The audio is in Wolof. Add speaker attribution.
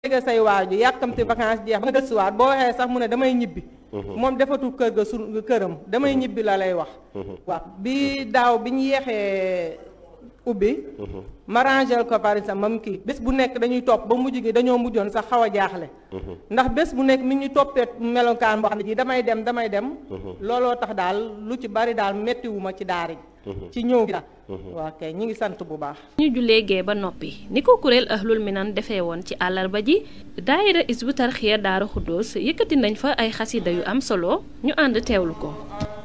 Speaker 1: léegi say waaju yàkkamti vacances jeex ba gëstuwaat boo waxee sax mu ne damay ñibbi moom defatul kër ga su këram damay ñibbi la lay wax waaw bi daaw bi ñu yeexee ubbi ma rangel ko par exemple mam kii bés bu nekk dañuy topp ba mujj gi dañoo mujjoon sax xaw a jaaxle ndax bés bu nekk mi ñu toppee melokaan boo xam ne ji damay dem damay dem looloo tax daal lu ci bari daal méttiwuma ci daara ji ci ñëw gi daal waa kay ñi ngi sant bu baax
Speaker 2: ñu jullee gee ba noppi ni ko kuréel ahlul minan defee woon ci àllarba ji daayira isbu tarxiya daara xuddoos yëkkati nañ fa ay xasida yu am solo ñu ànd teewlu ko